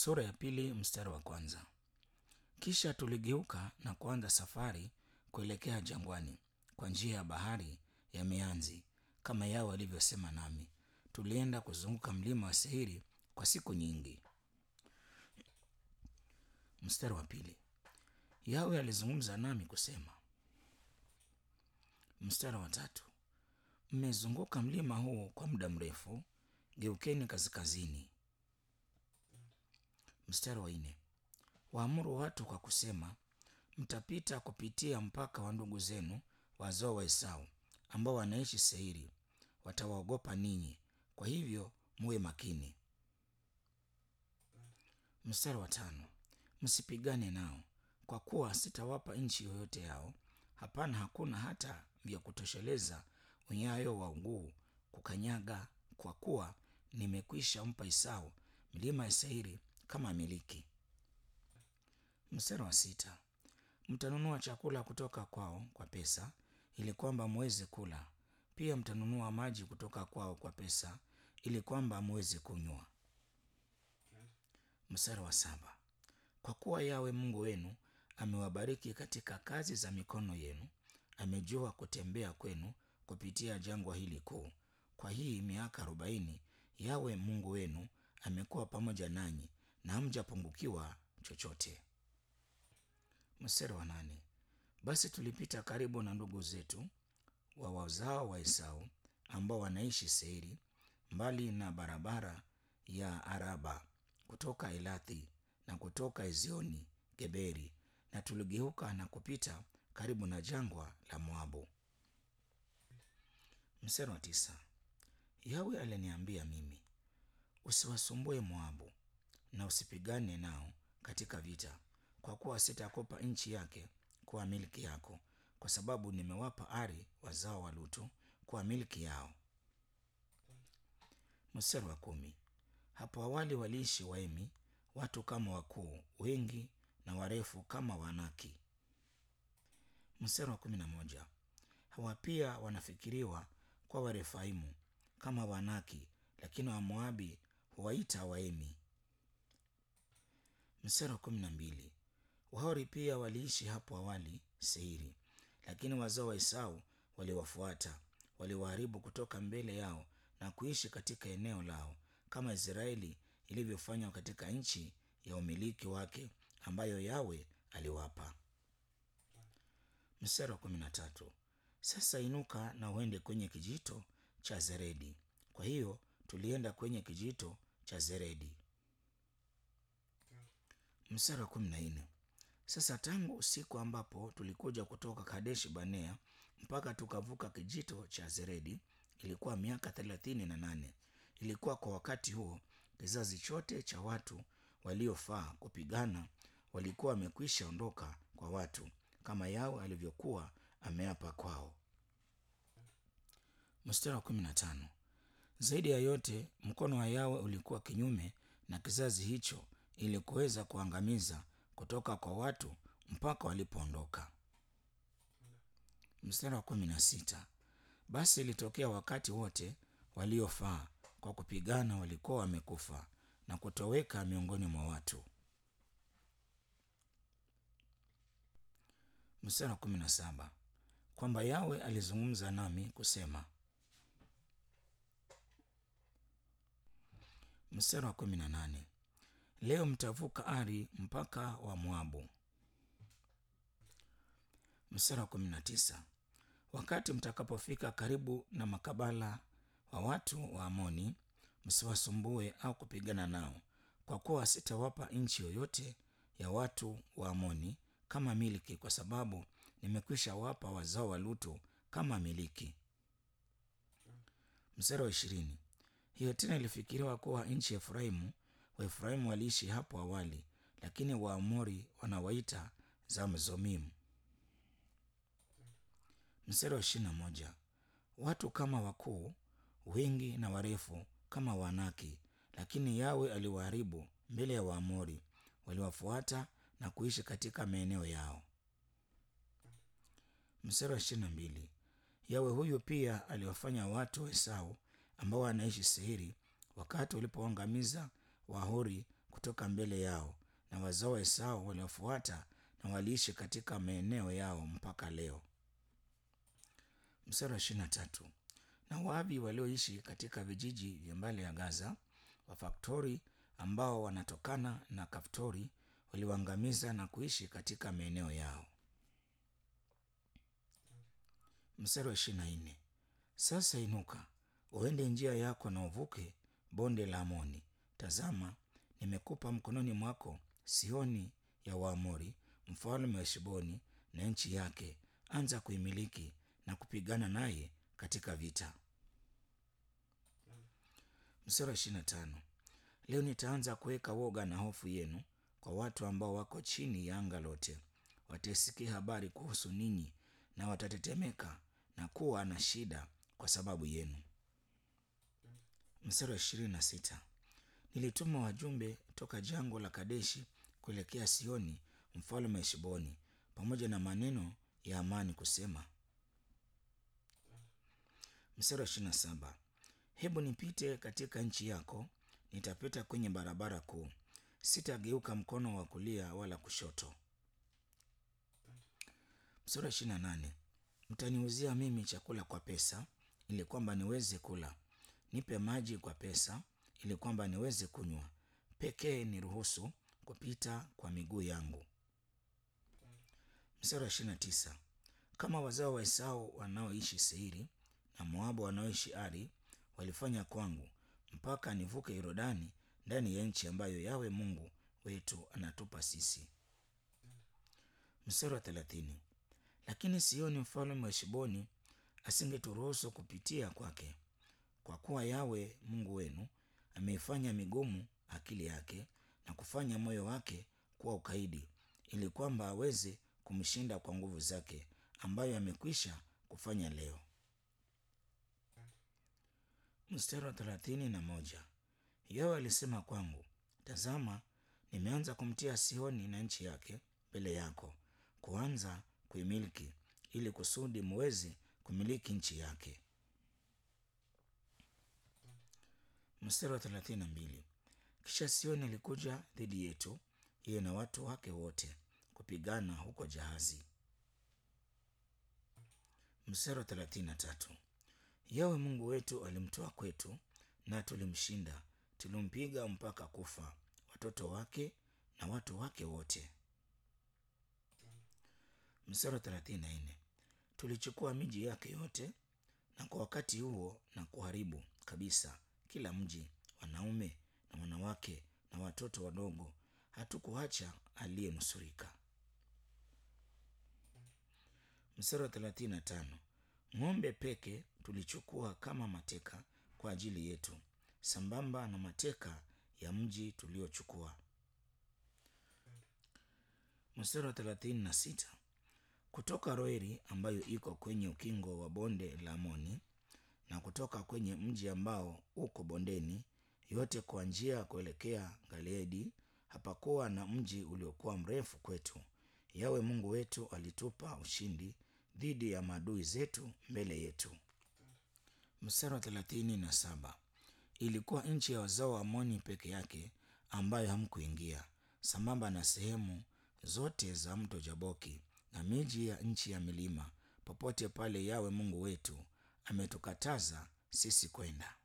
Sura ya pili mstari wa kwanza. Kisha tuligeuka na kuanza safari kuelekea jangwani kwa njia ya bahari ya mianzi kama Yawe alivyosema nami. Tulienda kuzunguka mlima wa Seiri kwa siku nyingi. Mstari wa pili. Yawe alizungumza nami kusema. Mstari wa tatu. Mmezunguka mlima huu kwa muda mrefu, geukeni kaskazini. Mstari wa nne. Waamuru watu kwa kusema, mtapita kupitia mpaka wa ndugu zenu wazao wa Esau ambao wanaishi Seiri, watawaogopa ninyi, kwa hivyo muwe makini. Mstari wa tano. Msipigane nao, kwa kuwa sitawapa nchi yoyote yao. Hapana, hakuna hata vya kutosheleza unyayo wa mguu kukanyaga, kwa kuwa nimekwisha mpa Esau milima ya Seiri kama miliki. Mstari wa sita. Mtanunua chakula kutoka kwao kwa pesa, ili kwamba muweze kula. Pia mtanunua maji kutoka kwao kwa pesa, ili kwamba muweze kunywa. Mstari wa saba. Kwa kuwa Yawe Mungu wenu amewabariki katika kazi za mikono yenu, amejua kutembea kwenu kupitia jangwa hili kuu. Kwa hii miaka arobaini Yawe Mungu wenu amekuwa pamoja nanyi na hamjapungukiwa chochote. Mstari wa nane. Basi tulipita karibu na ndugu zetu wa wazao wa Esau ambao wanaishi Seiri, mbali na barabara ya Araba kutoka Elathi na kutoka Ezioni Geberi, na tuligeuka na kupita karibu na jangwa la Moabu. Mstari wa tisa. Yawe aliniambia mimi, usiwasumbue Moabu na usipigane nao katika vita, kwa kuwa sitakupa nchi yake kuwa milki yako, kwa sababu nimewapa Ari wazao wa Lutu kuwa milki yao. Mstari wa kumi. Hapo awali waliishi Waemi, watu kama wakuu wengi na warefu kama Wanaki. Mstari wa kumi na moja. Hawa pia wanafikiriwa kwa Warefaimu kama Wanaki, lakini Wamoabi huwaita Waemi. Mstari wa kumi na mbili. Wahori pia waliishi hapo awali Seiri, lakini wazao wa Esau waliwafuata, waliwaharibu kutoka mbele yao na kuishi katika eneo lao, kama Israeli ilivyofanywa katika nchi ya umiliki wake ambayo Yawe aliwapa. Mstari wa kumi na tatu. Sasa inuka na uende kwenye kijito cha Zeredi. Kwa hiyo tulienda kwenye kijito cha Zeredi. Mstari wa kumi na nne. Sasa tangu usiku ambapo tulikuja kutoka Kadeshi Banea mpaka tukavuka kijito cha Zeredi ilikuwa miaka thelathini na nane. Ilikuwa kwa wakati huo kizazi chote cha watu waliofaa kupigana walikuwa wamekwisha ondoka kwa watu, kama Yawe alivyokuwa ameapa kwao. Mstari wa kumi na tano. Zaidi ya yote mkono wa Yawe ulikuwa kinyume na kizazi hicho ili kuweza kuangamiza kutoka kwa watu mpaka walipoondoka. Mstari wa kumi na sita. Basi ilitokea wakati wote waliofaa kwa kupigana walikuwa wamekufa na kutoweka miongoni mwa watu. Mstari wa kumi na saba. Kwamba Yawe alizungumza nami kusema. Mstari wa kumi na nane. Leo mtavuka Ari mpaka wa Moabu. Mstari wa kumi na tisa. Wakati mtakapofika karibu na makabala wa watu wa Amoni, msiwasumbue au kupigana nao, kwa kuwa sitawapa nchi yoyote ya watu wa Amoni kama miliki, kwa sababu nimekwisha wapa wazao wa Lutu kama miliki. Mstari wa ishirini. Hiyo tena ilifikiriwa kuwa nchi ya Efraimu. Waefraimu waliishi hapo awali, lakini Waamori wanawaita Zamzomimu. Mstari wa ishirini na moja. Watu kama wakuu wengi na warefu kama Wanaki, lakini Yawe aliwaharibu mbele ya Waamori, waliwafuata na kuishi katika maeneo yao. Mstari wa ishirini na mbili. Yawe huyu pia aliwafanya watu wa Esau ambao wanaishi Seiri wakati walipoangamiza Wahori kutoka mbele yao, na wazao wa Esau waliofuata na waliishi katika maeneo yao mpaka leo. Mstari wa ishirini na tatu. Na Waavi walioishi katika vijiji vya mbali ya Gaza, Wafaktori ambao wanatokana na Kaftori waliwaangamiza na kuishi katika maeneo yao. Mstari wa ishirini na nne. Sasa inuka uende njia yako na uvuke bonde la Amoni. Tazama, nimekupa mkononi mwako Sioni ya Waamori, mfalme wa Heshboni na nchi yake. Anza kuimiliki na kupigana naye katika vita. Mstari wa ishirini na tano. Leo nitaanza kuweka woga na hofu yenu kwa watu ambao wako chini ya anga lote. Wataisikia habari kuhusu ninyi na watatetemeka na kuwa na shida kwa sababu yenu. Mstari wa ishirini na sita. Nilituma wajumbe toka jangwa la Kadeshi kuelekea Sioni mfalme wa Heshboni pamoja na maneno ya amani kusema. Mstari wa ishirini na saba. Hebu nipite katika nchi yako, nitapita kwenye barabara kuu, sitageuka mkono wa kulia wala kushoto. Mstari wa ishirini na nane. Mtaniuzia mimi chakula kwa pesa, ili kwamba niweze kula; nipe maji kwa pesa, ili kwamba niweze kunywa; pekee niruhusu kupita kwa miguu yangu. Mstari wa ishirini na tisa. Kama wazao wa Esau wanaoishi Seiri na Moabu wanaoishi Ari walifanya kwangu, mpaka nivuke Yordani ndani ya nchi ambayo Yawe Mungu wetu anatupa sisi. Mstari wa thelathini. Lakini Sioni mfalme wa Heshboni asingeturuhusu kupitia kwake, kwa kuwa Yawe Mungu wenu ameifanya migumu akili yake na kufanya moyo wake kuwa ukaidi, ili kwamba aweze kumshinda kwa nguvu zake ambayo amekwisha kufanya leo. Mstari wa thelathini na moja. Yawe alisema kwangu, tazama, nimeanza kumtia Sioni na nchi yake mbele yako, kuanza kuimiliki, ili kusudi muweze kumiliki nchi yake. Mstari wa thelathini na mbili. Kisha Sioni alikuja dhidi yetu, yeye na watu wake wote, kupigana huko Jahazi. Mstari wa thelathini na tatu. Yawe Mungu wetu alimtoa kwetu, na tulimshinda, tulimpiga mpaka kufa, watoto wake na watu wake wote. Mstari wa thelathini na nne. Tulichukua miji yake yote, na kwa wakati huo na kuharibu kabisa kila mji, wanaume na wanawake na watoto wadogo, hatukuacha aliyenusurika. Mstari wa thelathini na tano. Ng'ombe peke tulichukua kama mateka kwa ajili yetu, sambamba na mateka ya mji tuliochukua. Mstari wa thelathini na sita. Kutoka Roeri ambayo iko kwenye ukingo wa bonde la Amoni, na kutoka kwenye mji ambao uko bondeni, yote kwa njia ya kuelekea Galeedi, hapakuwa na mji uliokuwa mrefu kwetu. Yawe Mungu wetu alitupa ushindi dhidi ya maadui zetu mbele yetu. Mstari wa thelathini na saba. Ilikuwa nchi ya wazao wa Amoni peke yake ambayo hamkuingia, sambamba na sehemu zote za mto Jaboki na miji ya nchi ya milima, popote pale Yawe Mungu wetu ametukataza sisi kwenda.